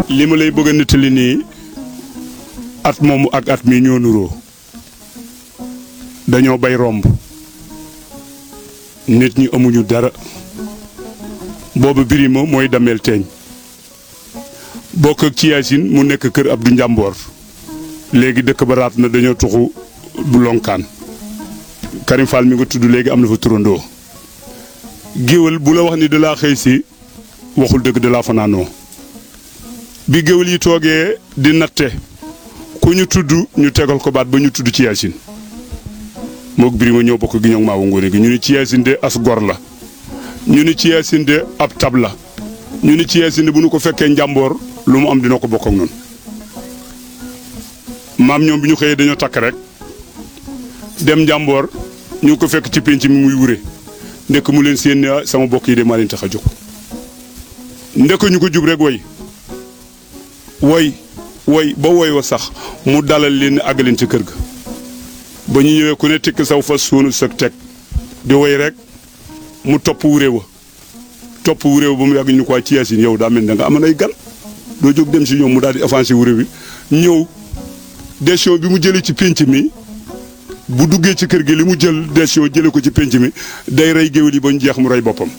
li ma lay bëgg a nettali nii at moomu ak at mi ñoo nuroo dañoo bay romb nit ñi amuñu dara boobu birima mooy dameel teeñ bokk ak ci yaasin mu nekk kër Abdou Njàmboor léegi dëkk ba raat na dañoo tuxu bu lonkaan Karim Fall mi nga tudd léegi am na fa turandoo géwél bu la wax ni da laa xëy si waxul dëgg da laa fanaanoo bi géwél yi toogee di natte ku ñu tudd ñu tegal ko baat ba ñu tudd ci yaasin moog birima ñoo bokk gi ñoog maawu ngoone gi ñu ni ci yaasin de as gor la ñu ni ci yaasin de ab tab la ñu ni ci yaasin de bu nu ko fekkee njàmboor lu mu am dina ko bokk ak noonu maam ñoom bi ñu xëyee dañoo takk rek dem njàmboor ñu ngi ko fekk ci pénc mi muy wure ndekk mu leen seen ne sama bokk yi de maa leen tax a jóg ndekk ñu ko jub rek woy woy woy ba woy wa sax mu dalal leen àggaleen ci kër ga ba ñu ñëwee ku ne tikk saw fa suunu sëg teg di woy rek mu topp wure wa topp wure wa ba mu yàgg ñu ko ci yaasin yow daa mel da nga amoon ay gan doo jóg dem si ñoom mu daal di avancé wure bi ñëw décision bi mu jëlee ci pénc mi bu duggee ci kër gi li mu jël décision jëlee ko ci pénc mi day rey géwél yi ba ñu jeex mu rey boppam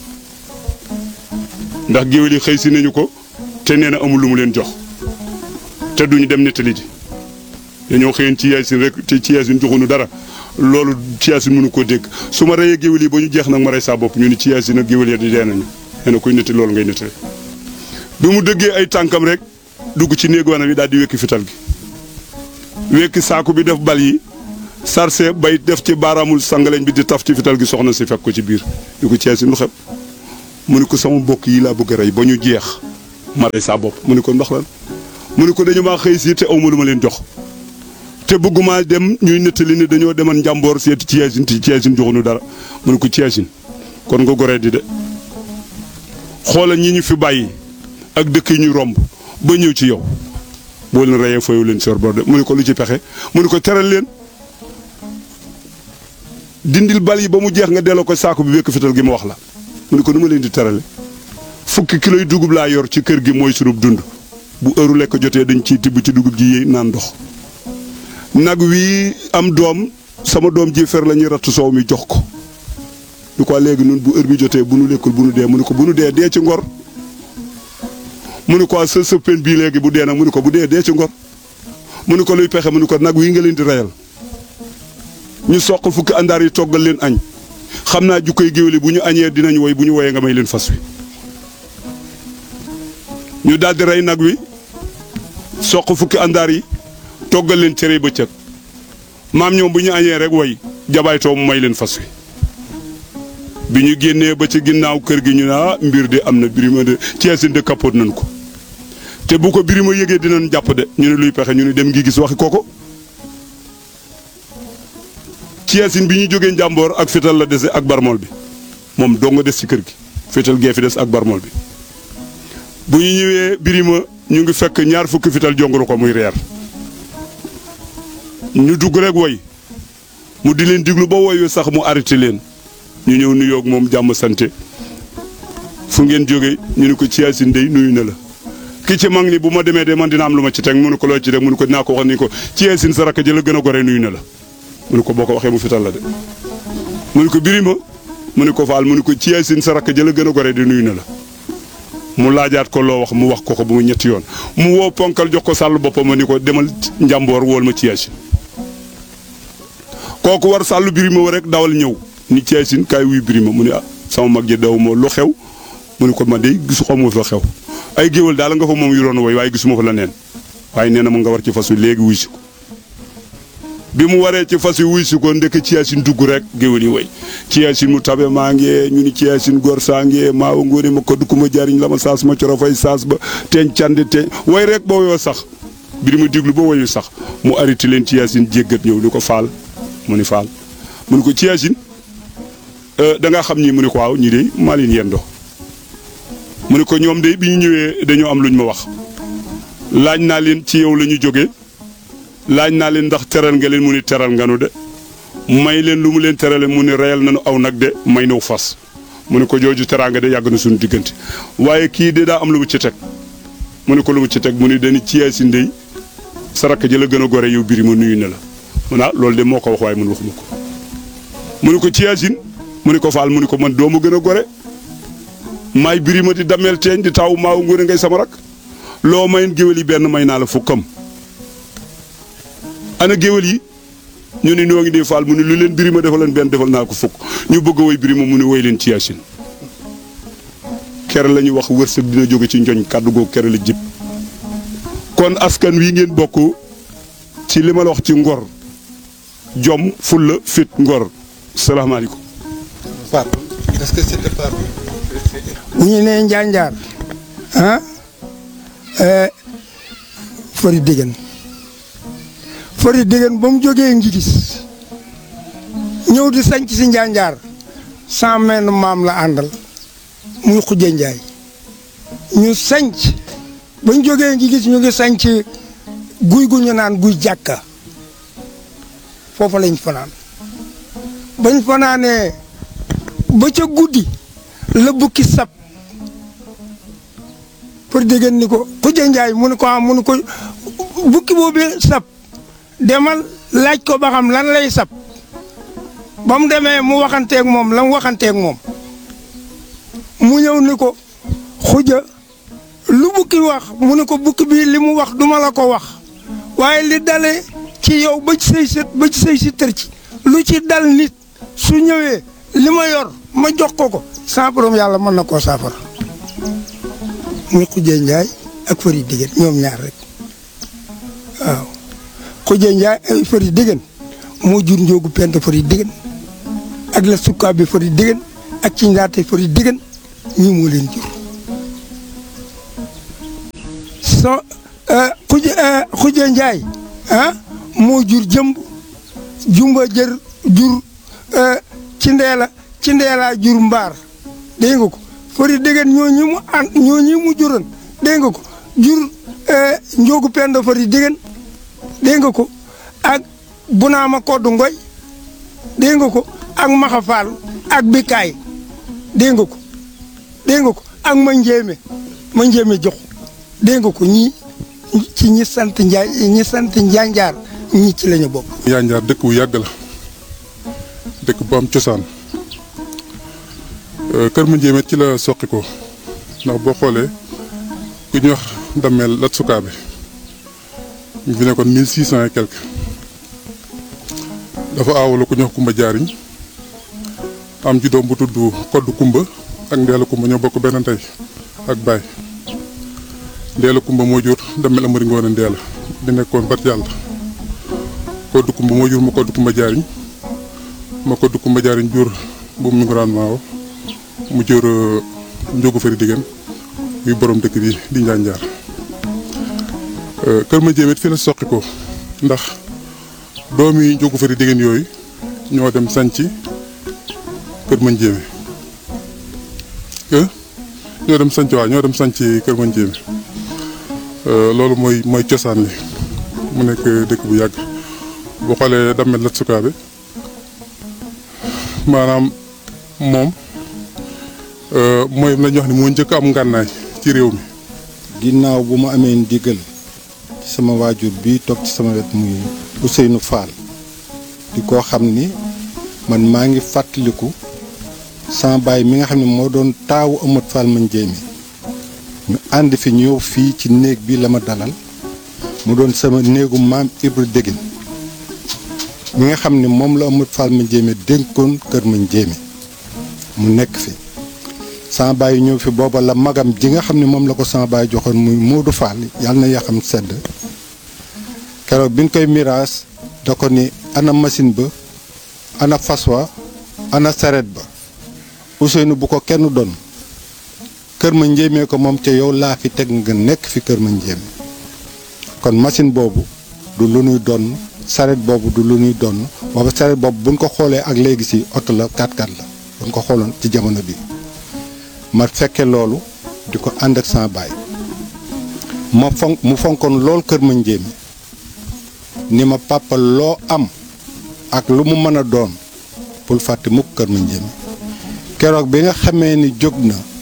ndax géwél yi xëy si nañu ko te nee na amul lu mu leen jox te duñu dem nettali ji dañoo xëyoon ci yaasin rek te ci yaasin joxuñu dara loolu ci yaasin mënu koo dégg su ma reyee géwél yi ba ñu jeex nag ma rey saa bopp ñu ni ci yaasin ak géwél yi di dee nañu nee na kuy nettali loolu ngay nettali bi mu dëggee ay tànkam rek dugg ci néegu wanam yi daal di wekki fital gi wekki saaku bi def bal yi sarse bay def ci baaraamul sangaleñ bi di taf ci fital gi soxna si fekk ko ci biir yu ko ceesi lu xeb mu ni ko sama mbokk yi laa bëgg a rey ba ñu jeex ma rey saa bopp mu ni ko ndax lan mu ni ko dañu maa xëy si te awma lu ma leen jox te bëgguma dem ñuy nettali ni dañoo deman njàmboor seeti ci yaasin te ci yaasin joxuñu dara mu ni ko ci yaasin kon nga goree di de xoolal ñi ñu fi bàyyi ak dëkk yi ñu romb ba ñëw ci yow boo leen reyee fayu leen sor bor de mu ni ko lu ci pexe mu ni ko teral leen dindil bal yi ba mu jeex nga delloo ko saako bi wékk fital gi ma wax la mu ni ko nu ma leen di terale fukki kilo yu dugub laa yor ci kër gi mooy sunub dund bu heure lekk jotee dañ ciy tibb ci dugub ji yéey naan ndox nag wii am doom sama doom ji fer la ñuy ratt soow mi jox ko lu ko léegi nun bu heure bi jotee bu nu lekkul bu nu dee mu ni ko bu nu dee dee ci ngor mu ni ko sa sëppeen bii léegi bu dee nag mu ni ko bu dee dee ci ngor mu ni ko luy pexe mu ni ko nag wii nga leen di reyal ñu soq fukki àndaar yi toggal leen añ xam naa jukkoy géwél yi bu ñu añee dinañ woy bu ñu woyee nga may leen fas wi ñu daal di rey nag wi soq fukki àndaar yi toggal leen cere bëccëg maam ñoom bu ñu añee rek woy jabaytoo mu may leen fas wi bi ñu génnee ba ci ginnaaw kër gi ñu ne ah mbir de am na birima de ceesin de kapot nañ ko te bu ko birima yëgee dinañ jàpp de ñu ne luy pexe ñu ne dem ngi gis waxi kooko ceesin bi ñu jógee njàmboor ak fétal la dese ak barmool bi moom doo nga des ci kër gi fétal gee fi des ak barmool bi bu ñu ñëwee birima ñu ngi fekk ñaar fukki fital jonguru ko muy reer ñu dugg rek woy mu di leen diglu ba woyu sax mu arrêté leen ñu ñëw nuyoog moom jàmm sante fu ngeen jóge ñu ne ko ci yaasin dey nuyu na la ki ci mag ni bu ma demee de man dina am lu ma ci teg mu ne ko loo ci teg mu ne ko dinaa ko wax ni ko ci yaasin sa rakk ji la gën a gore nuyu na la mu ne ko boo ko waxee mu fital la de mu ne ko birima mu ne ko faal mu ne ko ci yaasin sa rakk ji la gën a gore di nuyu na la mu laajaat ko loo wax mu wax ko ko bu mu ñetti yoon mu woo ponkal jox ko sàll boppam ma ni ko demal njàmboor wool ma ci yaasin kooku war sàllu birima wa rek dawal ñëw ni ci yaasin kaay wuy birima mu ne ah sama mag ji daw moo lu xew mu ne ko man de gisu xaw ma fa xew ay géwal daal nga fa moom yu doon woy waaye gisuma fa la neen waaye nee na ma nga war ci fas wi léegi wuy si ko bi mu waree ci fas wi wuy si ko ndekk ci yaasin dugg rek géwal yi woy ci yaasin mu tabe maa ngi ñu ni ci yaasin góor saa ngi maa wa ngóone ma ko dukk ma jariñ la ma saas ma coro fay saas ba teeñ candi teeñ woy rek ba woyoo sax bi ma diglu ba woyu sax mu arrêté leen ci yaasin jéggat ñëw ni ko faal mu ni faal mu ni ko ci yaasin da nga xam ñi mu ni ko waaw ñi de maa leen yendoo mu ni ko ñoom de bi ñu ñëwee dañoo am luñ ma wax laaj naa leen ci yow la ñu jógee laaj naa leen ndax teral nga leen mu ni teral nga nu de may leen lu mu leen terale mu ni reyal nañu aw nag de may naw fas mu ni ko jooju teraanga de yàgg na suñu diggante waaye kii de daa am lu mu ci teg mu ne ko lu mu ci teg mu ne dañu ci yaay si ndey sa rakk ji la gën a gore yow biri ma nuyu na la mu ne ah loolu de moo ko wax waaye man waxuma ko mu ne ko ci yaasin mu ne ko faal mu ne ko man doo ma gën a gore maay biri ma di dameel teeñ di taw maaw ngóone ngay sama rak loo mayin géwél yi benn may naa la fukkam ana géwél yi ñu ne ñoo ngi dee faal mu ne lu leen biri ma defal leen benn defal naa ko fukk ñu bëgg a woy biri ma mu ne woy leen ci yaasin kere la ñuy wax wërsëg dina jóge ci njoñ kàddu googu kere la jib kon askan wi ngeen bokk ci li ma la wax ci ngor jom fulla fit ngor salaamaaleykum Fatou est-ce que c'était pas bu ñu nee njaanjaar ah fari déggan fari déggan ba mu jógee ngi gis ñëw di sanc si njaanjaar sans menn maam la àndal muy xujje njaay ñu sanc ba ñu jógee ngi gis ñu ngi sanc guy gu ñu naan guy jàkka foofa lañ fanaan bañ fanaanee ba ca guddi la bukki sab pour dégg ni ko xujja njaay mu ne ko am mu ne ko bukki boobu sab demal laaj ko ba xam lan lay sab ba mu demee mu waxanteeg moom la mu waxanteeg moom mu ñëw ni ko xujja lu bukki wax mu ne ko bukki bi li mu wax duma la ko wax waaye li dale ci yow ba ci say sët ba ci say si tër ci lu ci dal nit su ñëwee li ma yor ma jox ko ko sans borom yàlla mën na koo saafara muy xujjee njaay ak fari diggéen ñoom ñaar rek waaw xujjee njaay ay fari diggéen moo jur njóogu pent fari diggéen ak la sukkaa bi fari diggéen ak ci ndaate fari diggéen ñi moo leen jur so xuj xujjee njaay ah moo jur jëmb jumba jër jur ci ndeela ci ndeelaa jur mbaar dégg nga ko fari déggan ñoo ñi mu an ñoo ñi mu juróon dégg nga ko jur njóogu pendo fari déggan dégg nga ko ak bunaama koddu ngoy dégg nga ko ak maxafaal ak bikaay dégg nga ko dégg nga ko ak ma njéeme ma njéeme jox dégg nga ko ñii ci ñi sant njaay ñi sant njaanjaar ñi ci lañu bokk Njaanjaar dëkk bu yàgg la dëkk bu am cosaan kër ma njéemet ci la soqi ko ndax boo xoolee ku ñuy wax dammeel lat sukaabe ñu fi nekkoon mille six cent et quelque dafa aawala ku ñuy wax kumba jaariñ am ci doom bu tudd koddu kumba ak ndeela kumba ñoo bokk benn tey ak baay ndeela kumba moo jur dammeel amari ngoone ndeela di nekkoon bat yàlla koddu kumba moo jur ma koddu kumba jaariñ ma koddu kumba jaariñ jur bu mu nguraan maawo mu jur njógu fari diggéen muy borom dëkk bi di njaanjaar kër ma jéemit fi la soqi ko ndax doomi njógu fari diggéen yooyu ñoo dem sanci kër ma njéeme ñoo dem sanc waa ñoo dem sanc kër ma njéeme loolu mooy mooy cosaan li mu nekk dëkk bu yàgg boo xoolee dammel lat sukaabe maanaam moom mooy la ñuy wax ni moo njëkk am ngànnaay ci réew mi ginnaaw bu ma amee ndigal sama waajur bi toog ci sama wet muy Ousseynou Fall di koo xam ni man maa ngi fàttaliku sama baay mi nga xam ne moo doon taawu Amat Fall ma njéemi ñu ànd fi ñëw fii ci néeg bi la ma dalal mu doon sama néegu maam Ibra Dégén mi nga xam ne moom la Amat Fall ma njéemi dénkoon kër ma njéemi mu nekk fi sama baay ñëw fi booba la magam ji nga xam ne moom la ko sama baay joxoon muy Moodu Fall yàlla na yaxam sedd keroog bi ñu koy miraas da ko ni ana machine ba ana fas wa ana saret ba Ousseynou bu ko kenn doon kër ma njéemee ko moom ca yow laa fi teg nga nekk fi kër ma njéeme kon machine boobu du lu ñuy doon saret boobu du lu ñuy doon booba saret boobu buñ ko xoolee ak léegi si oto la 4x4 la buñ ko xooloon ci jamono bi ma fekke loolu di ko ànd ak sama baay ma fonk mu fonkoon lool kër ma njéeme ni ma papa loo am ak lu mu mën a doon bul fàtte mukk kër ma njéeme keroog bi nga xamee ni jóg na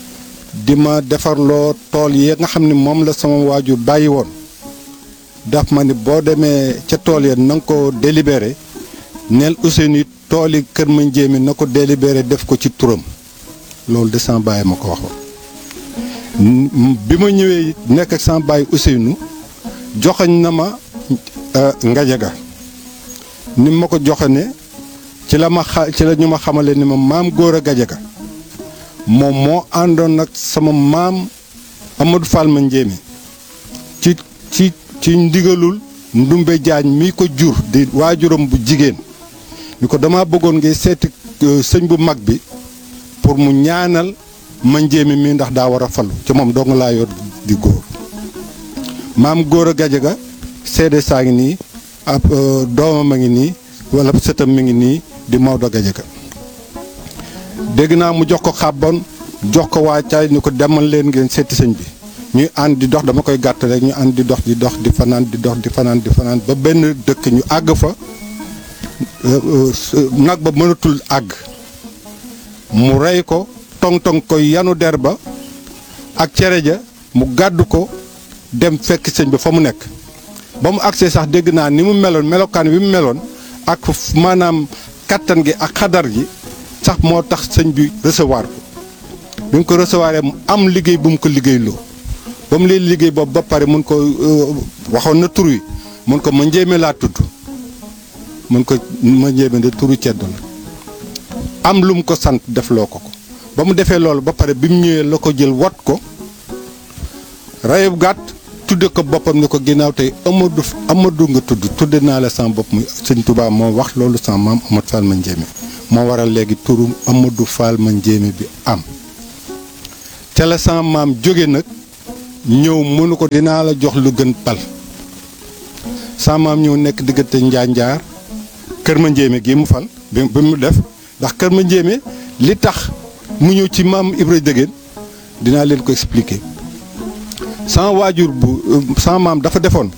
di ma defarloo tool yi nga xam ne moom la sama waajur bàyyi woon daf ma ni boo demee ca tool ya na nga ko délibéré neel Ousseynou tool yi kër ma njéemi na ko délibéré def ko ci turam loolu de sama baay ma ko waxoon bi ma ñëwee nekk ak sama baay Ousseynou joxañ na ma ngajaga ni ma ko joxane ci la ma xa ci la ñu ma xamale ni ma maam góor a gajaga moom moo àndoon nag sama maam Amadou Fall ma njéemi ci ci ci ndigalul ndumbe jaañ mi ko jur di waajuram bu jigéen ni ko dama bëggoon ngay seeti sëñ bu mag bi pour mu ñaanal ma njéemi mi ndax daa war a falu ci moom dong laa yor di góor maam góor a gajaga seede saa ngi nii ab doomam a ngi nii wala sëtam mi ngi nii di Maodo Gajaga dégg naa mu jox ko xàbbon jox ko waacaay ni ko demal leen ngeen seeti sëñ bi ñuy ànd di dox dama koy gàtt rek ñu ànd di dox di dox di fanaan di dox di fanaan di fanaan ba benn dëkk ñu àgg fa nag ba mënatul àgg mu rey ko tong-tong koy yanu der ba ak cere ja mu gàddu ko dem fekk sëñ bi fa mu nekk ba mu agsee sax dégg naa ni mu meloon melokaan wi mu meloon ak maanaam kattan gi ak xadar gi sax moo tax sëñ bi recevoir ko bi mu ko recevoir mu am liggéey bu mu ko liggéeyloo ba mu leen liggéey boobu ba pare mun ko waxoon na tur wi mun ko ma njéeme laa tudd mun ko ma njéeme de turu ceddo la am lu mu ko sant defloo ko ko ba mu defee loolu ba pare bi mu ñëwee la ko jël wat ko rayub gàtt tudde ko boppam ni ko ginnaaw tey Amadou Amadou nga tudd tudde naa la sama bopp muy sëñ Touba moo wax loolu sama maam Amadou Fall ma njéeme moo waral léegi turu Amadou Fall ma njéeme bi am ca la sama maam jóge nag ñëw mënu ko dinaa la jox lu gën pal sama maam ñëw nekk diggante njaanjaar kër ma njéeme gi mu fal bi bi mu def ndax kër ma njéeme li tax mu ñëw ci maam Ibra Dégéen dinaa leen ko expliquer sama waajur bu sama maam dafa defoon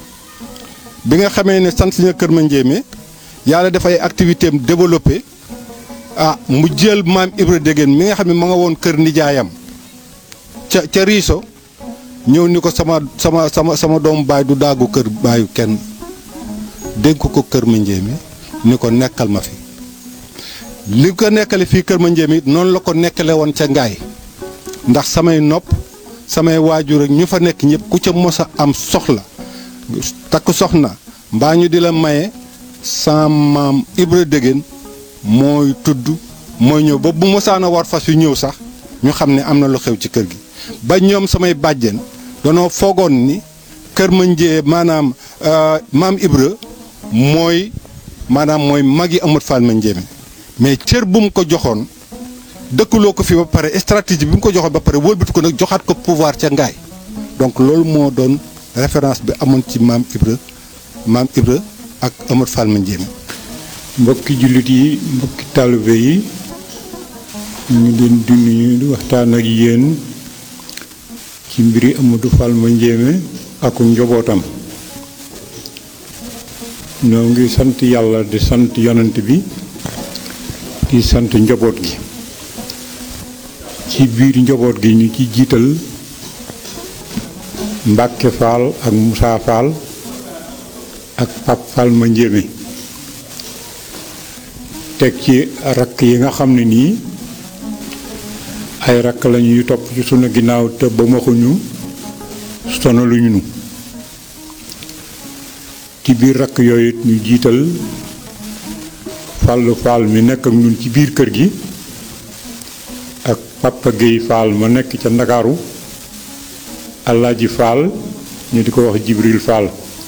bi nga xamee ne sant na kër ma njéeme yàlla dafay activité am développé ah mu jël maam Ibra Dégéen mi nga xam ne ma nga woon kër nijaayam ca ca Riso ñëw ni ko sama sama sama sama doomu baay du daagu kër baayu kenn dénk ko kër ma njéeme ni ko nekkal ma fi li ko nekkale fii kër ma njéeme it noonu la ko nekkale woon ca ngaay ndax samay nopp samay waajur ak ñu fa nekk ñëpp ku ca mos a am soxla takk soxna mbaa ñu di la maye sa maam Ibra Dégéen mooy tudd mooy ñëw ba bu mosaan a war fas yu ñëw sax ñu xam ne am na lu xew ci kër gi ba ñoom samay bàjjen danoo foogoon ni kër ma njee maanaam maam Ibra mooy maanaam mooy magi Amadou Fall ma njéeme mais cër bu mu ko joxoon dëkkaloo ko fi ba pare stratégie bi mu ko joxoon ba pare wëlbatu ko nag joxaat ko pouvoir ca ngaay donc loolu moo doon référence bi amoon ci maam Ibra maam Ibra ak Amadou Fall ma njéeme mbokki jullit yi mbokki taalibe yi ñu ngi leen di nuyu di waxtaan ak yéen ci mbiri Amadou Fall ma njéeme ak njobootam ñoo ngi sant yàlla di sant yonent bi di sant njaboot gi ci biir njaboot gi ñu ci jiital Mbàkke Fall ak Moussa Fall ak Pap Fall ma njéeme teg ci rakk yi nga xam ne nii ay rakk lañu yu topp ci sunu ginnaaw te ba maxuñu sonaluñu nu ci biir rakk yooyu ñu jiital Fallu Fall mi nekk ak ñun ci biir kër gi ak Papa Guèye Fall ma nekk ca Ndakaaru Alaaji Fall ñu di ko wax Jibril Fall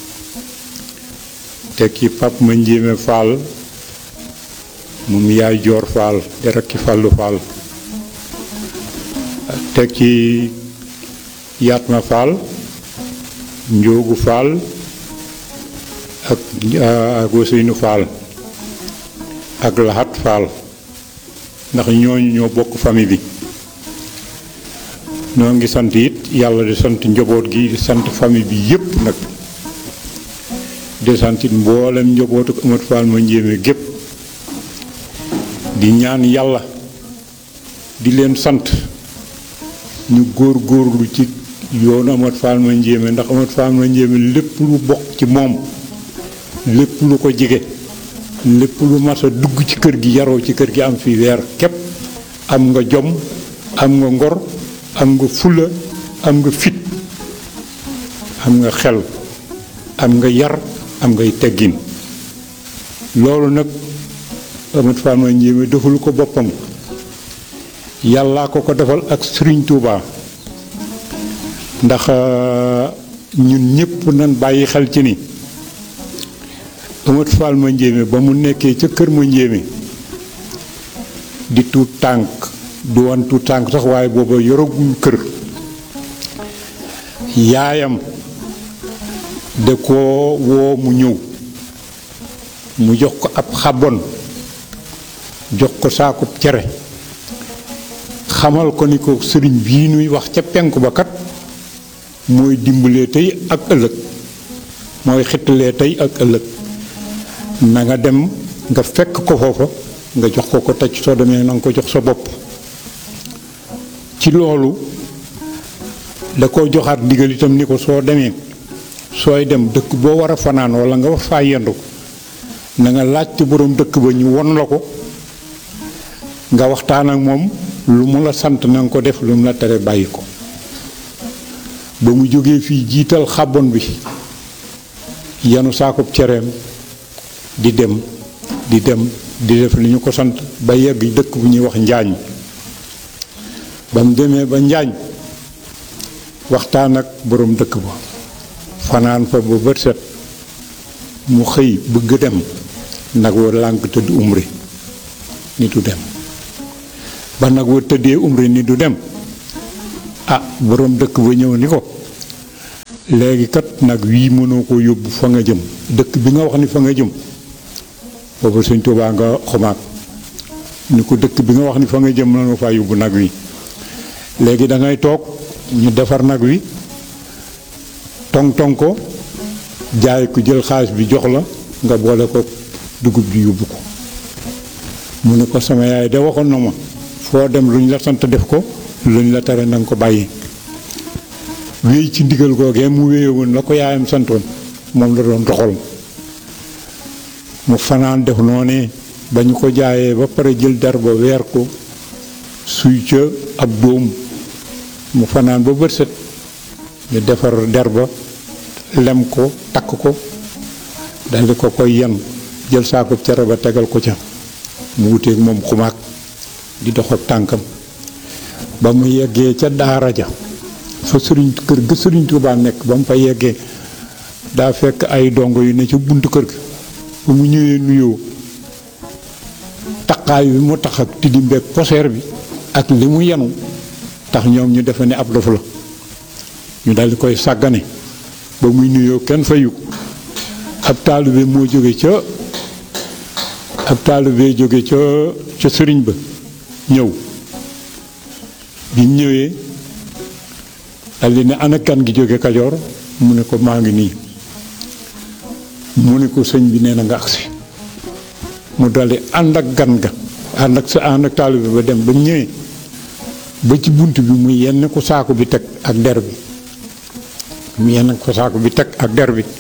teg ci Pap ma Njéeme Fall moom yaay Joor Fall di rakki Fallu Fall teg ci Yatma Fall Njoogu Fall ak ak Ousseynou Fall ak Lahat Fall ndax ñooñu ñoo bokk famille bi ñoo ngi sant it yàlla di sant njaboot gi di sant famille bi yépp nag di sant it mboolem njabootu Amadou Fall ma njéeme gépp di ñaan yàlla di leen sant ñu góor góorlu ci yoonu Amat Fall ma njéeme ndax Amat Fall ma njéeme lépp lu bokk ci moom lépp lu ko jige lépp lu mas a dugg ci kër gi yaroo ci kër gi am fi weer képp am nga jom am nga ngor am nga fula am nga fit am nga xel am nga yar am ngay teggin loolu nag Amat Fall ma njéeme deful ko boppam yàllaa ko ko defal ak Sëriñ Tuubaa ndax ñun ñëpp nan bàyyi xel ci ni Amat Fall ma njéeme ba mu nekkee ca kër ma njéeme di tuut tànk du wan tuut tànk sax waaye booba yoragul kër yaayam da ko woo mu ñëw mu jox ko ab xabon jox ko saakub cere xamal ko ni ko sëriñ bii nuy wax ca penku ba kat mooy dimbalee tey ak ëllëg mooy xittalee tey ak ëllëg na nga dem nga fekk ko foofa nga jox ko ko tëj soo demee na nga ko jox sa bopp ci loolu da ko joxaat ndigal itam ni ko soo demee sooy dem dëkk boo war a fanaan wala nga war faa yendu na nga laajte boroom dëkk ba ñu won la ko nga waxtaan ak moom lu mu la sant na nga ko def lu mu la tere bàyyi ko ba mu jógee fii jiital xàbbon bi yanu saakub cereem di dem di dem di def li ñu ko sant ba yegg dëkk bu ñuy wax njaañ ba mu demee ba njaañ waxtaan ak boroom dëkk ba fanaan fa ba bët set mu xëy bëgg dem nag wa lànk tëdd umri ni du dem ba nag wa tëddee umri ni du dem ah boroom dëkk ba ñëw ni ko léegi kat nag wii mënoo ko yóbbu fa nga jëm dëkk bi nga wax ni fa nga jëm boobu sëñ Tuubaa nga xumaag ni ko dëkk bi nga wax ni fa nga jëm mënoo faa yóbbu nag wi léegi da ngay toog ñu defar nag wi tong tong ko jaay ko jël xaalis bi jox la nga boole ko dugub ji yóbbu ko mu ne ko sama yaay de waxoon na ma foo dem lu ñu la sant def ko lu ñu la tere na nga ko bàyyi wéy ci ndigal googee mu wéye woon la ko yaayam santoon moom la doon doxal mu fanaan def noonee ba ñu ko jaayee ba pare jël der ba weer ko suy ca ab dóom mu fanaan ba bët set ñu defar der ba lem ko takk ko daldi ko koy yan jël saako cere ba tegal ko ca mu wuteeg moom xumaag di dox ak tànkam ba mu yeggee ca daara ja fa sëriñ kër ga sëriñ Tuubaa nekk ba mu fa yeggee daa fekk ay dongo yu ne ca buntu kër ga ba mu ñëwee nuyoo taqaay bi mu tax ak tilimbeeg poseer bi ak li mu yenu tax ñoom ñu defe ne ab dof la ñu daldi koy sàggane ba muy nuyoo kenn fayu ab taalibe moo jóge ca ab taalibe jóge ca ca sëriñ ba ñëw bi mu ñëwee daldi ne ana kan gi jóge kajoor mu ne ko maa ngi nii mu ne ko sëñ bi nee na nga agsi mu daldi ànd ak gan ga ànd ak sa ànd ak taalibe ba dem ba ñëwee ba ci bunt bi mu yenn ko saako bi teg ak der bi mu yenn ko saako bi teg ak der bi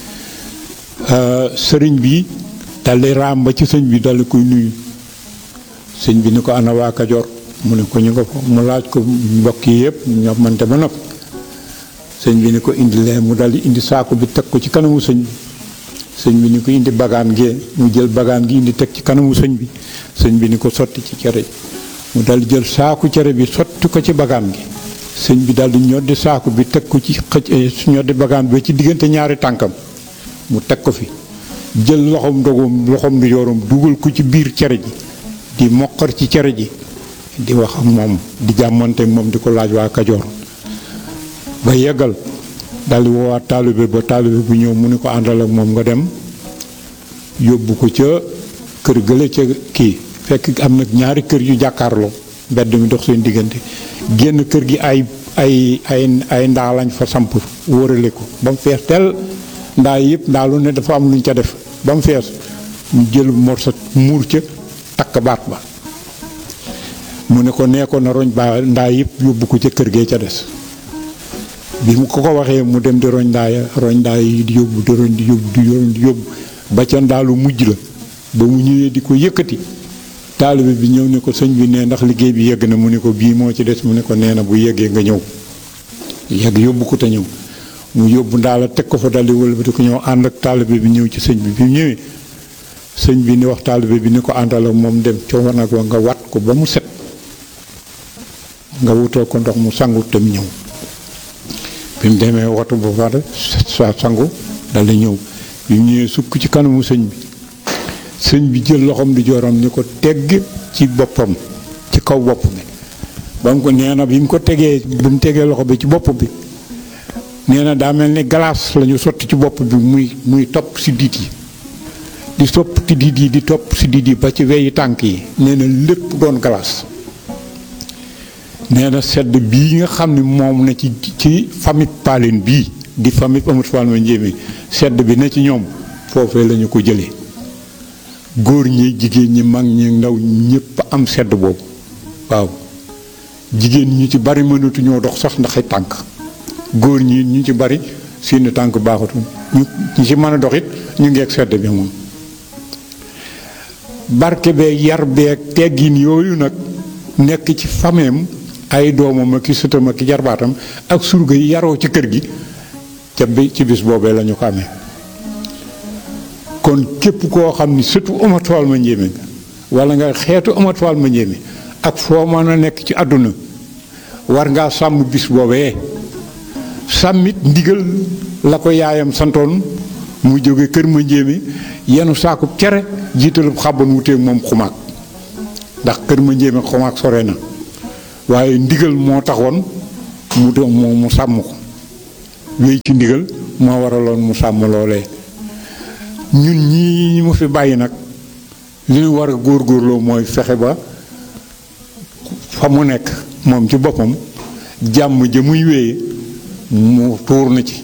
sëriñ bi daldi raam ba ci sëñ bi daldi koy nuyu sëñ bi ni ko ana waa Kajoor mu ne ko ñu nga fa mu laaj ko mbokk yi yëpp ñoo mante ba nopp sëñ bi ni ko indi lee mu daldi indi saako bi teg ko ci kanamu sëñ bi sëñ bi ni ko indi bagaan gee mu jël bagaan gi indi teg ci kanamu sëñ bi sëñ bi ni ko sotti ci cere mu daldi jël saaku cere bi sotti ko ci bagaan gi sëñ bi daldi ñoddi saaku bi teg ko ci xëcc ñoddi bagaan bi ci diggante ñaari tànkam mu teg ko fi jël loxoom dogum loxoom di yorom dugal ko ci biir cere ji di moqar ci cere ji di wax ak moom di jàmmante moom di ko laaj waa Kajoor ba yeggal daldi woowaat taalibe ba taalibe bu ñëw mu ni ko àndal ak moom nga dem yóbbu ko ca kër gële ca kii fekk am na ñaari kër yu jàkkaarloo mbedd mi dox seen diggante génn kër gi ay ay ay ay ndaa lañ fa samp wóorale ko ba mu fees teel ndaa yëpp ndaa lu ne dafa am luñ ca def ba mu fees mu jël morsa muur ca takk baat ba mu ne ko nee ko na roñ baa ndaa yëpp yóbbu ko ca kër gee ca des bi mu ko ko waxee mu dem di roñ ndaa ya roñ ndaa yi di yóbbu di roñ di yóbbu di roñ di yóbbu ba ca ndaalu mujj la ba mu ñëwee di ko yëkkati taalibe bi ñëw ne ko sëñ bi nee ndax liggéey bi yegg na mu ne ko bii moo ci des mu ne ko nee na bu yeggee nga ñëw yegg yóbbu ko te ñëw mu yóbbu ndaala teg ko fa daldi wëlbati ko ñëw ànd ak taalibe bi ñëw ci sëñ bi bi mu ñëwee sëñ bi ni wax taalibe bi ni ko àndal ak moom dem ca wanag wa nga wat ko ba mu set nga wutal ko ndox mu sangu te mu ñëw bi mu demee watu ba pare sa sangu daldi ñëw bi mu ñëwee sukk ci kanamu sëñ bi sëñ bi jël loxoom di jooram ni ko tegg ci boppam ci kaw bopp bi ba mu ko nee na bi mu ko tegee bi mu tegee loxo bi ci bopp bi nee na daa mel ni glace la ñu sotti ci bopp bi muy muy topp si diit yi di topp si diit yi di topp si diit yi ba ci weyi tànk yi nee na lépp doon glace nee na sedd bii nga xam ne moom na ci ci famille Paline bii di famille Amadou Fall ma njéeme sedd bi ne ci ñoom foofee la ñu ko jëlee góor ñi jigéen ñi mag ñi ndaw ñëpp am sedd boobu waaw jigéen ñi ci bari mënatuñoo dox sax ndax ay tànk góor ñi ñu ci bari seeni tànk baaxatu ñu ñi ci mën a dox it ñu ngeeg sedd bi moom barke bee yar bee teggin yooyu nag nekk ci fameem ay doomam ak i sëtam ak i jarbaatam ak surga yi yaroo ci kër gi ca bi ci bis boobee la ñu ko amee kon képp koo xam ni surtout Amat Fall ma njéeme nga wala nga xeetu Amat Fall ma njéeme ak foo mën a nekk ci àdduna war ngaa sàmm bis boobee sàmmit ndigal la ko yaayam santoon mu jóge kër ma njéeme yenu saakub cere jiitalub xàbban wuteeg moom xumaag ndax kër ma njéeme xumaag sore na waaye ndigal moo taxoon mu do mu mu sàmm ko wéy ci ndigal moo waraloon mu sàmm loolee ñun ñii ñu mu fi bàyyi nag li ñu war a góorgóorloo mooy fexe ba fa mu nekk moom ci boppam jàmm ja muy wéye mu tuur na ci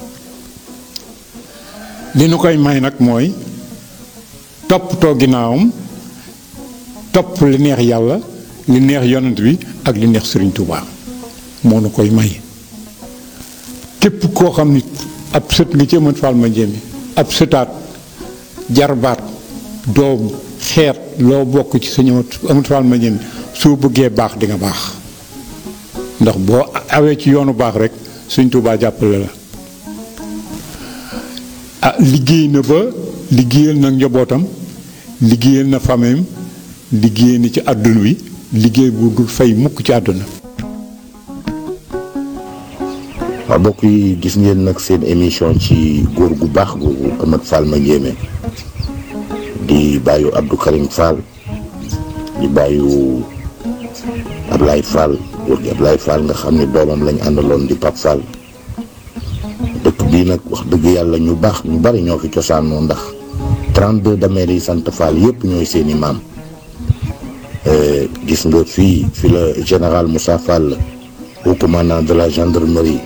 li nu koy may nag mooy toppatoo ginnaawam topp li neex yàlla li neex yonent bi ak li neex Sëriñ Tuubaa moo nu koy may képp koo xam ni ab sët nga ci Amat Fall ma njéemi ab sëtaat jarbaat doom xeet loo bokk ci sëñ Amat Fall ma njéemi soo bëggee baax di nga baax ndax boo awee ci yoonu baax rek Sëriñ Tuubaa jàppale la ah liggéey na ba liggéeyal na njabootam liggéeyal na fameem liggéey na ci àdduna wi liggéey bu dul fay mukk ci àdduna waaw mbokk yi gis ngeen nag seen émission ci góor gu baax googu Amat Fall ma njéeme di bàyyu Abdou Karim Fall di bàyyu Ablaye Fall góor gi Ablaye Fall nga xam ne doomam lañ àndaloon di Pape Fall dëkk bii nag wax dëgg yàlla ñu baax ñu bari ñoo fi cosaanoo ndax 32 dameer yi sant Fall yépp ñooy seeni maam gis nga fii fi la général Moussa Fall au commandant de la gendarmerie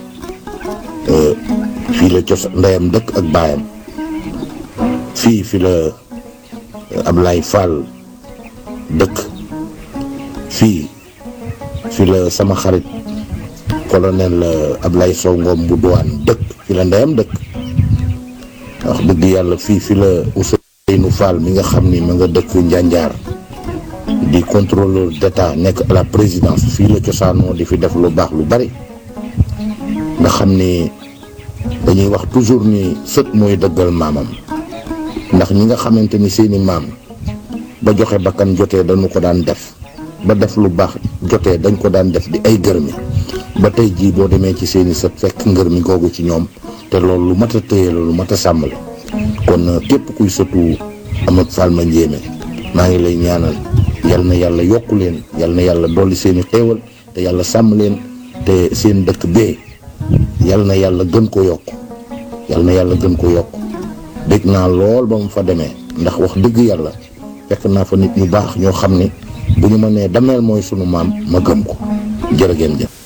fii la cos ndeyam dëkk ak baayam fii fi la Ablaye Fall dëkk fii fi la sama xarit colonel Ablaye Sow Ngom bu douane dëkk fi la ndeyam dëkk wax dëgg yàlla fii fi la Ousseynou Fall mi nga xam ni ma nga dëkk Njanjaar di contrôleur d'état nekk à la présidence fii la cosaanoo di fi def lu baax lu bari nga xam ni dañuy wax toujours ni sët mooy dëggal maamam ndax ñi nga xamante ni seeni maam ba joxe bakkan jotee dañu ko daan def ba def lu baax jotee dañ ko daan def di ay gërmi ba tey jii boo demee ci seeni sët fekk ngërmi googu ci ñoom te loolu lu mat a téye la lu mat a sàmm la kon képp kuy sëtu Amat Fall ma njéeme maa ngi lay ñaanal yal na yàlla yokku leen yal na yàlla dolli seeni xéewal te yàlla sàmm leen te seen dëkk bee yal na yàlla gën ko yokk yal na yàlla gën ko yokk dégg naa lool ba mu fa demee ndax wax dëgg yàlla fekk naa fa nit ñu baax ñoo xam ne bu ñu ma nee dameel mooy sunu maam ma gëm ko jërë ngeen jëf